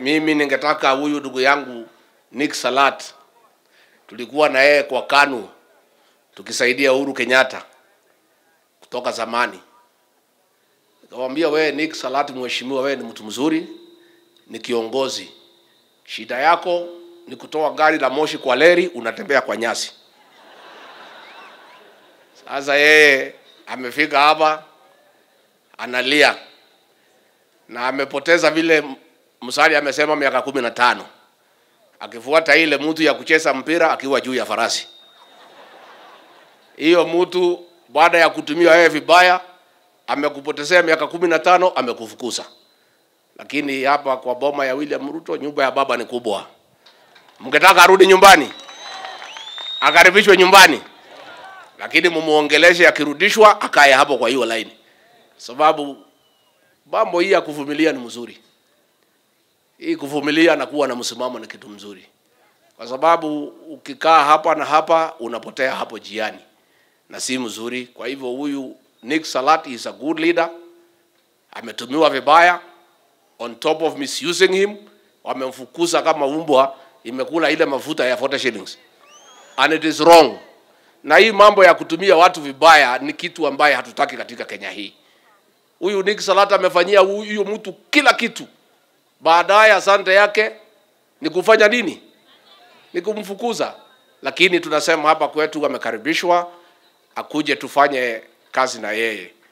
mimi ningetaka huyu ndugu yangu Nick Salat, tulikuwa na yeye kwa KANU tukisaidia Uhuru Kenyatta kutoka zamani. Nikamwambia wewe Nick Salat, mheshimiwa, wewe ni mtu mzuri, ni kiongozi. Shida yako ni kutoa gari la moshi kwa leri, unatembea kwa nyasi. Sasa yeye amefika hapa analia na amepoteza vile Musalia amesema miaka kumi na tano akifuata ile mtu ya kucheza mpira akiwa juu ya farasi. Hiyo mtu baada ya kutumia wewe vibaya amekupotezea miaka kumi na tano amekufukuza. Lakini hapa kwa boma ya William Ruto nyumba ya baba ni kubwa. Mngetaka arudi nyumbani, akaribishwe nyumbani, lakini mumuongeleshe, akirudishwa akae hapo kwa hiyo laini, sababu mambo hii ya kuvumilia ni mzuri. Hii kuvumilia na kuwa na msimamo ni kitu mzuri, kwa sababu ukikaa hapa na hapa unapotea hapo jiani na si mzuri. Kwa hivyo huyu Nick Salat is a good leader, ametumiwa vibaya, on top of misusing him, wamemfukuza kama umbwa imekula ile mafuta ya 40 shillings and it is wrong. Na hii mambo ya kutumia watu vibaya ni kitu ambaye hatutaki katika Kenya hii. Huyu Nick Salat amefanyia huyu mtu kila kitu, baadaye asante yake ni kufanya nini? Ni kumfukuza. Lakini tunasema hapa kwetu amekaribishwa, akuje tufanye kazi na yeye.